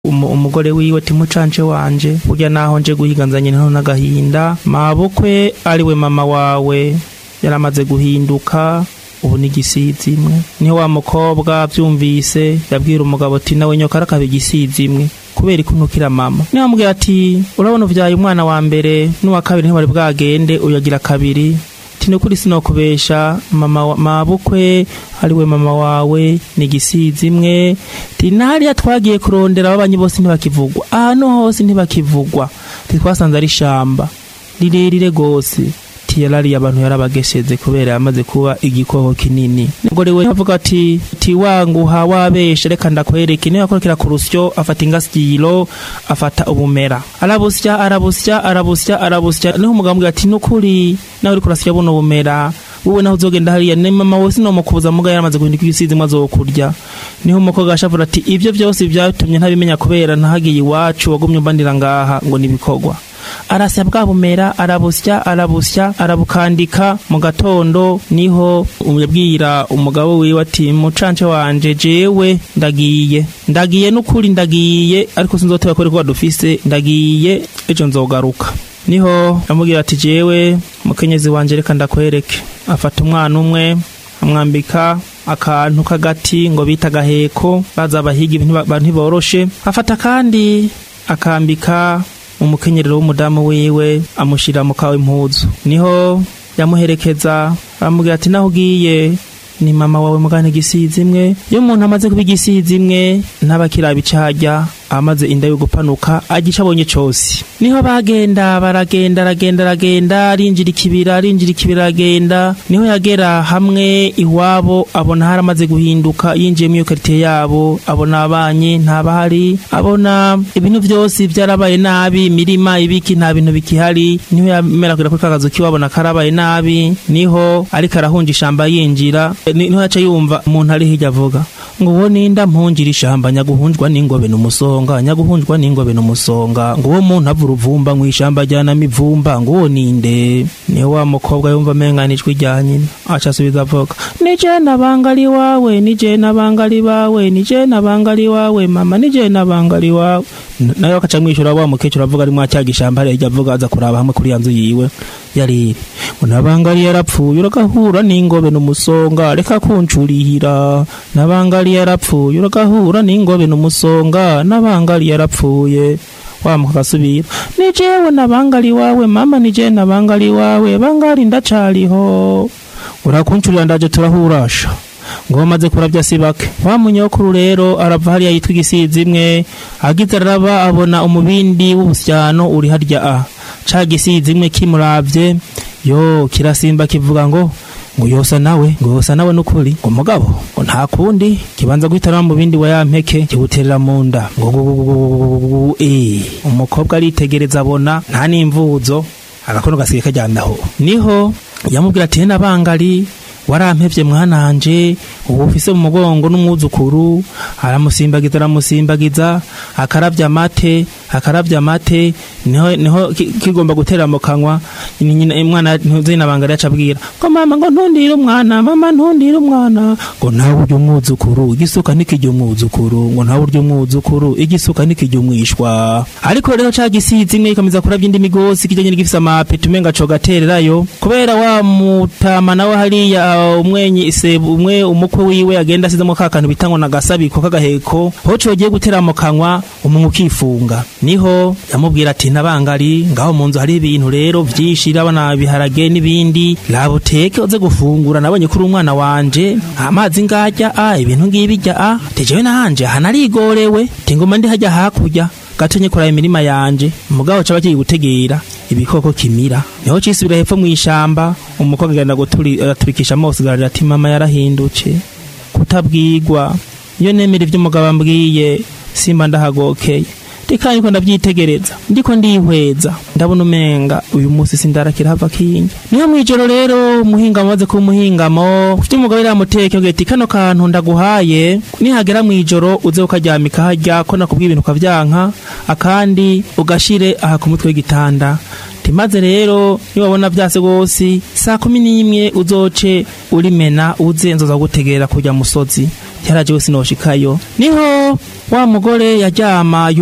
umugore wiwe timucanje wanje burya naho nje guhiganzanye nto n'agahinda mabukwe ariwe mama wawe yaramaze guhinduka ubu ni igisizi imwe niho wa mukobwa byumvise yabwira umugabo ati nawe nyoka arakaba igisizi imwe kubera ikuntukira mama niho amubwira ati urabona uvyaye umwana wa mbere n'uwa kabiri ntibari bwagende uyagira kabiri tini kuri sinokubesha mama mabukwe ariwe mama wawe ni igisizi imwe tinariya twagiye kurondera ababanyi bose ntibakivugwa ahantu hose ntibakivugwa titwasanze ari ishamba rirerire gose tiyarariye abantu yarabagesheze kubera yamaze kuba igikoko kinini umugore we avuga ati tiwanguha wabeshe reka ndakwereke niyo yakorokera ku rusyo afata ingasiro afata ubumera arabusya arabusya arabusya arabusya niho umugabo ambwira ati nukuri nawe uriko urasya buno bumera wowe naho uzogenda hariya ni mama we sinomukubuza muga yaramaze guhinduka ibisizi mwe azokurya niho umukobwa ashavura ati ivyo vyose vyatumye ntabimenya kubera nahagiye iwacu wagumye umbandira ngaha ngo nibikorwa arasya bwa bumera arabusya arabusya arabukandika mu gatondo niho yabwira umugabo wiwe ati mucance wanje jewe ndagiye ndagiye n'ukuri ndagiye ariko sinzoteba ko rikuba dufise ndagiye ejo nzogaruka niho yamubwira ati jewe mukenyezi wanje reka ndakwereke afata umwana umwe amwambika akantu k'agati ngo bita agaheko baza abahiga ntiboroshe afata kandi akambika umukenyerero w'umudamu wiwe amushira mu kawe impuzu niho yamuherekeza aramubwira ati naho ugiye ni mama wawe mugana igisizi imwe iyo umuntu amaze kuba igisizi imwe ntabakiraba icarya amaze inda yo gupanuka agica abonye cose niho bagenda baragenda aragenda aragenda arinjira ikibira arinjira ikibira aragenda niho yagera hamwe iwabo abona haramaze guhinduka yinjiye mu iyo karitiye yabo abona abanye ntabahari abona ibintu vyose vyarabaye nabi imirima ibiki nta bintu bikihari niho yamera kuri kakazu kiwabona karabaye nabi niho ariko arahunja ishamba yinjira niho yaca yumva umuntu ari hirya avuga ngo uwo ninda mpunjira ishamba nyaguhunjwa n'ingobe n'umusonga nyaguhunjwa n'ingobe n'umusonga ngo uwo muntu avura uvumba mu ishamba ajyanamo ivumba ngo uwo ninde niho wa mukobwa yumva amenga ijwi rya nyina aca asubiza avuga ni je nabangali wawe ni je nabangali bawe ni je nabangali wawe mama ni je nabangali wawe nayo akaca mwishura wa mukecuru avuga ari mwacyaga ishamba hariya avuga aza kuraba hamwe kuri ya nzu yiwe yariri ngo nabangali yarapfuye uragahura n'ingobe n'umusonga reka kuncurihira nabangali yarapfuye uragahura n'ingobe n'umusonga nabangali yarapfuye wamuka agasubira ni jewe nabangali wawe mama ni je nabangali wawe bangali ndacariho urakuncurira ndaje turahurasha ngo bamaze kurabya si bake wa munyokuru rero arava hariya yitwa igisizi imwe agize araba abona umubindi w'ubusyano uri harya a ca gisizi imwe kimuravye yo kirasimba kivuga ngo ngo yosa nawe ngo yosa nawe nukuri ngo mugabo ngo nta kundi kibanza guhitana mu bindi wa yampeke kiguterera mu nda ngo eh umukobwa aritegereza abona nta n'imvuzo agakono gasigaye kajyandaho niho yamubwira ati nabangali warampevye mwananje ubu ufise mu mugongo n'umwuzukuru aramusimbagiza aramusimbagiza akaravya amate akaravya amate niho niho kigomba gutera mu kanwa umwana ntuzinabangara acabwira ngo mama ngo ntundire umwana mama ntundire umwana ngo ntawe urya umwuzukuru igisuka nikijya umwuzukuru ngo ntawe urya umwuzukuru igisuka nikijya umwishwa ariko rero ca gisizi imwe ikomeza kuravya indi migosi kijanye n'igifise amapeti umenga co gatererayo kubera wa mutama nawe hariya umwenyi isebu umwe umukwe wiwe agenda asizemo ka kantu bita ngo nagasabiko k'agaheko ho cogiye gutera mu kanwa umunwa ukifunga niho yamubwira ati nabangari ngaho mu nzu hari ibintu rero vyinshi rabana biharage n'ibindi labuteke uze gufungura nabonye kuri umwana wanje amazi ngajya a ibintu ngibijya a tejewe nahanje hanarigorewe tingoma ndi hajya hakurya gatonye kuraba imirima yanje umugabo caba kiyi gutegera ibikoko kimira niho cisubira hepfo mw'ishamba umukobwa agenda guturikisha amaso garira ati mama yarahindutse kutabwigwa iyo nemera ivyo umugabo ambwiye simba ndahagokeye reka niko ndavyitegereza ndiko ndihweza ndabona umenga uyu musi sindarakira hava kinga niho mwijoro rero umuhingamo maze kuba umuhingamo ufite umugabo iramuteke ugira ati kano kantu ndaguhaye nihagera mwijoro uze ukaryamika harya ko nakubwiye ibintu ukavyanka akandi ugashire aha ku mutwe w'igitanda maze rero niwabona vyase gose saa kumi n'imwe uzoce urimena uze nzoza gutegera kurya musozi yaraje we sinoshikayo niho wa mugore yaryama